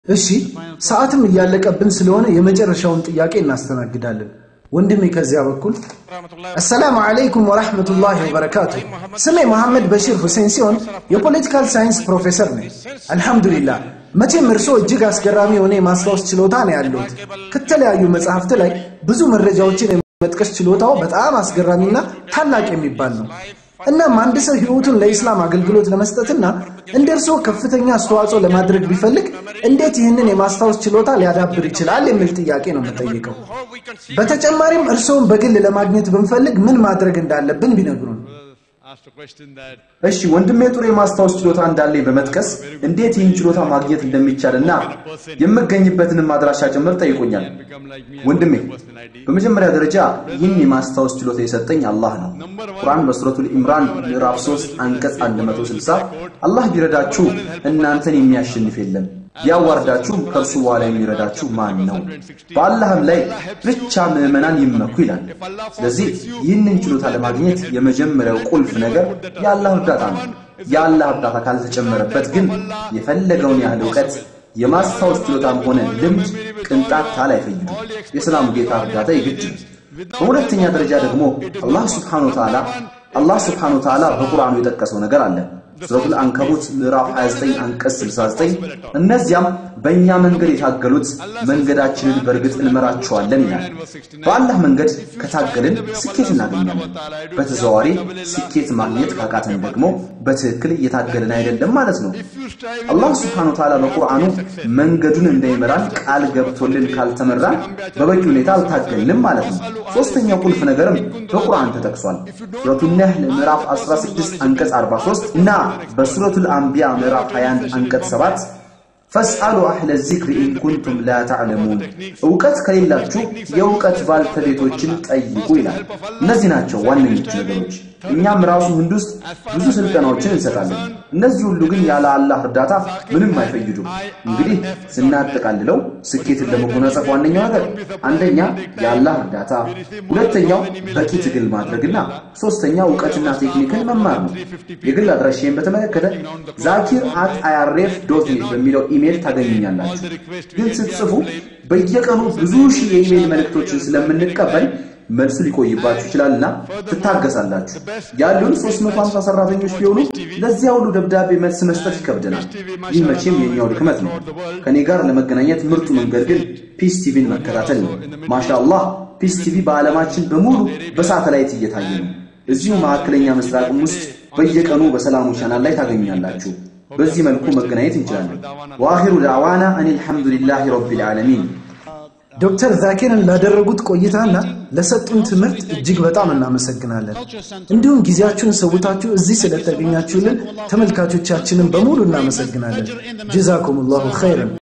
እሺ ሰዓትም እያለቀብን ስለሆነ የመጨረሻውን ጥያቄ እናስተናግዳለን። ወንድሜ ከዚያ በኩል አሰላሙ አለይኩም ወራህመቱላሂ ወበረካቱ። ስሜ መሐመድ በሺር ሁሴን ሲሆን የፖለቲካል ሳይንስ ፕሮፌሰር ነኝ። አልሐምዱሊላህ። መቼም እርስዎ እጅግ አስገራሚ የሆነ የማስታወስ ችሎታ ነው ያለሁት። ከተለያዩ መጽሐፍት ላይ ብዙ መረጃዎችን የመጥቀስ ችሎታው በጣም አስገራሚና ታላቅ የሚባል ነው። እናም አንድ ሰው ህይወቱን ለኢስላም አገልግሎት ለመስጠትና እንደ እርስዎ ከፍተኛ አስተዋጽኦ ለማድረግ ቢፈልግ እንዴት ይህንን የማስታወስ ችሎታ ሊያዳብር ይችላል የሚል ጥያቄ ነው የምጠይቀው። በተጨማሪም እርስዎን በግል ለማግኘት ብንፈልግ ምን ማድረግ እንዳለብን ቢነግሩን። እሺ ወንድሜ ጥሩ የማስታወስ ችሎታ እንዳለኝ በመጥቀስ እንዴት ይህን ችሎታ ማግኘት እንደሚቻልና የምገኝበትንም አድራሻ ጭምር ጠይቆኛል። ወንድሜ በመጀመሪያ ደረጃ ይህን የማስታወስ ችሎታ የሰጠኝ አላህ ነው። ቁርአን በሱረቱል ኢምራን ምዕራፍ 3 አንቀጽ 160 አላህ ቢረዳችሁ እናንተን የሚያሸንፍ የለም ቢያዋርዳችሁ ከእርሱ በኋላ የሚረዳችሁ ማን ነው? በአላህም ላይ ብቻ ምዕመናን ይመኩ ይላል። ስለዚህ ይህንን ችሎታ ለማግኘት የመጀመሪያው ቁልፍ ነገር የአላህ እርዳታ ነው። የአላህ እርዳታ ካልተጨመረበት ግን የፈለገውን ያህል እውቀት የማስታወስ ችሎታም ሆነ ልምድ ቅንጣት ታህል አይፈይዱም። የሰላሙ ጌታ እርዳታ የግድ ነው። በሁለተኛ ደረጃ ደግሞ አላህ ስብሓነ ወተዓላ አላህ ስብሓነ ወተዓላ በቁርአኑ የጠቀሰው ነገር አለ። ሱረቱል አንከቡት ምዕራፍ 29 አንቀጽ 69 እነዚያም በእኛ መንገድ የታገሉት መንገዳችንን በእርግጥ እንመራቸዋለን ይላል። በአላህ መንገድ ከታገልን ስኬት እናገኛለን። በተዘዋዋሪ ስኬት ማግኘት ካቃተን ደግሞ በትክክል እየታገልን አይደለም ማለት ነው። አላህ ስብሓነሁ ወተዓላ በቁርአኑ መንገዱን እንደሚመራን ቃል ገብቶልን ካልተመራን በበቂ ሁኔታ አልታገልንም ማለት ነው። ሶስተኛው ቁልፍ ነገርም በቁርአን ተጠቅሷል። ሱረቱ ነህል ምዕራፍ 16 አንቀጽ 43 እና በሱረቱል አንቢያ ምዕራፍ 21 አንቀጽ 7 ፈስአሉ አህለ ዚክሪ ኢን ኩንቱም ላ ተዕለሙን፣ እውቀት ከሌላችሁ የእውቀት ባልተቤቶችን ጠይቁ ይላል። እነዚህ ናቸው ዋነኞቹ ነገሮች። እኛም ራሱ ህንድ ውስጥ ብዙ ስልጠናዎችን እንሰጣለን። እነዚህ ሁሉ ግን ያለ አላህ እርዳታ ምንም አይፈይዱም። እንግዲህ ስናጠቃልለው ስኬትን ለመጎናጸፍ ዋነኛው ነገር አንደኛ የአላህ እርዳታ፣ ሁለተኛው በቂ ትግል ማድረግና ሶስተኛ እውቀትና ቴክኒክን መማር ነው። የግል አድራሻዬን በተመለከተ ዛኪር አት አይአርኤፍ ዶት ኔት በሚለው ኢሜል ታገኙኛላችሁ። ግን ስትጽፉ በየቀኑ ብዙ ሺህ የኢሜል መልእክቶችን ስለምንቀበል መልሱ ሊቆይባችሁ ይችላልና ትታገሳላችሁ። ያሉን 350 ሰራተኞች ቢሆኑ ለዚያ ሁሉ ደብዳቤ መልስ መስጠት ይከብደናል። ይህ መቼም የኛው ድክመት ነው። ከኔ ጋር ለመገናኘት ምርጡ መንገድ ግን ፒስ ቲቪን መከታተል ነው። ማሻአላህ ፒስ ቲቪ በዓለማችን በሙሉ በሳተላይት እየታየ ነው። እዚሁ መካከለኛ ምስራቅም ውስጥ በየቀኑ በሰላሙ ቻናል ላይ ታገኛላችሁ። በዚህ መልኩ መገናኘት እንችላለን። ወአኺሩ ዳዕዋና አን አልሐምዱሊላሂ ረቢል ዓለሚን። ዶክተር ዛኪርን ላደረጉት ቆይታና ለሰጡን ትምህርት እጅግ በጣም እናመሰግናለን። እንዲሁም ጊዜያችሁን ሰውታችሁ እዚህ ስለተገኛችሁልን ተመልካቾቻችንን በሙሉ እናመሰግናለን። ጀዛኩሙላሁ ኸይረን።